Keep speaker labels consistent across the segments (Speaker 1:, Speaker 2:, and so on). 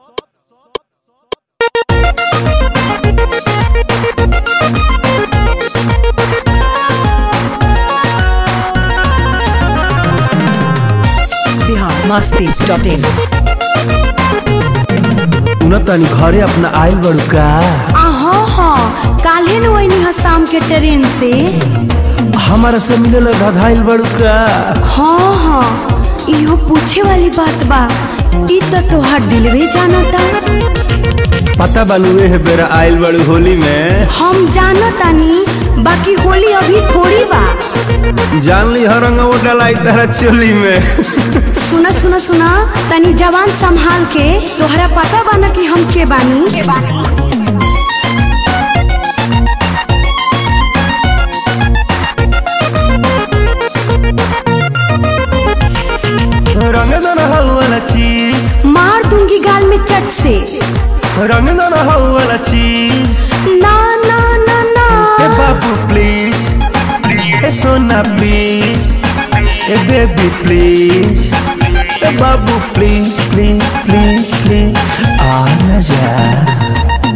Speaker 1: masti.in
Speaker 2: तनी घरे अपना आइल बड़ू का
Speaker 3: हाँ हाँ काल्हे न वही हा शाम के ट्रेन से
Speaker 2: हमारा से मिले धधाइल बड़ू का
Speaker 3: हाँ हाँ इहो पूछे वाली बात बा ई तो तोहार दिलवे जानता
Speaker 2: पता बानुए है बेरा आइल बड़ू होली में
Speaker 3: हम जानतानी बाकी होली अभी थोड़ी बा
Speaker 2: जान ली हर रंग वो डलाई तारा चोली में
Speaker 3: सुना सुना सुना तनी जवान संभाल के तोहरा पता बा ना कि हम के बानी के बानी
Speaker 2: रंग दन हवाला ची
Speaker 3: मार दूंगी गाल में चट से
Speaker 2: रंग दन हवाला ची
Speaker 3: ना ना ना ना
Speaker 2: ए बाबू प्लीज ए सोना प्लीज ए बेबी प्लीज ए बाबू प्लीज प्लीज प्लीज प्लीज आ ना जा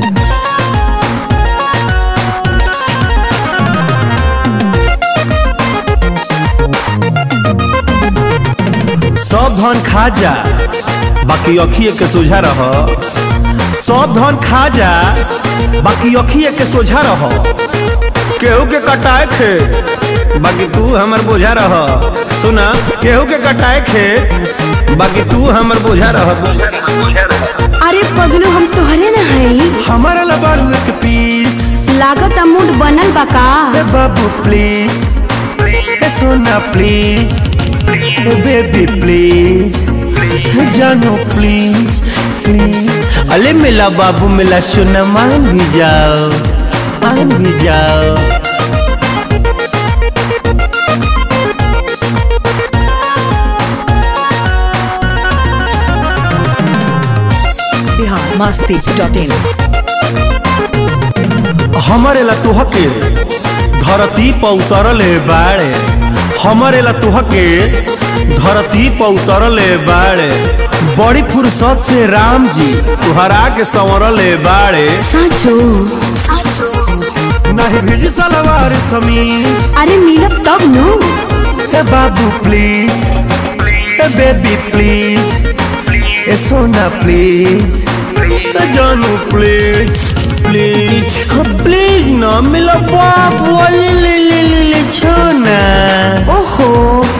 Speaker 2: सब धन खा जा बाकी अखिए के सोझा रह सब धन खा जा बाकी अखिए के सोझा रह केहू के कटाए खे बाकी तू हमर बोझा रह सुना केहू के कटाए खे बाकी तू हमर बोझा रह
Speaker 3: अरे पगलू हम तोहरे न हई
Speaker 2: हमारा लबाड़ू एक पीस
Speaker 3: लागत मूड बनल बा का
Speaker 2: ए बाबू प्लीज ए सोना प्लीज ए बेबी प्लीज ए जानो प्लीज प्लीज अले मिला बाबू मिला सोना मान भी जाओ मान भी जाओ
Speaker 1: Bihar masti.in
Speaker 2: हमारे ला तुहके धरती पर उतरले बाड़े हमारे ला तुहके धरती पर उतरले बाड़े बड़ी फुर्सत से राम जी तुहरा के संवरले बाड़े
Speaker 3: साचो
Speaker 2: नहीं भेज सलवार समीज
Speaker 3: अरे मिलब तब नु
Speaker 2: ए बाबू प्लीज ए बेबी प्लीज ए सोना प्लीज ए जानू प्लीज प्लीज प्लीज ना मिला बाबू ले ले ले ले ले छोना
Speaker 3: ओहो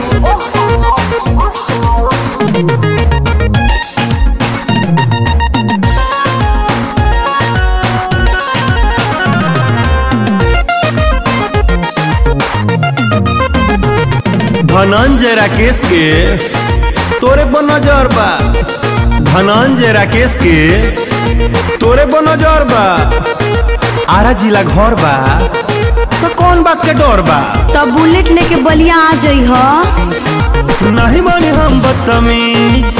Speaker 2: धनंजय राकेश के तोरे पर नजर बा धनंजय राकेश के तोरे पर नजर बा आरा जिला घर बा तो कौन बात के डर बा
Speaker 3: तब बुलेट लेके बलिया आ जाइ ह
Speaker 2: नहीं माने हम बदतमीज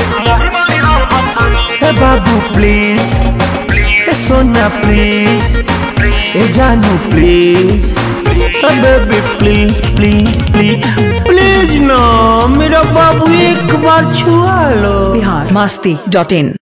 Speaker 2: ए बाबू प्लीज ए सोना प्लीज ए जानू प्लीज ए baby please please please please ना मेरा बाबू एक बार छुआ लो
Speaker 1: Bihar masti.in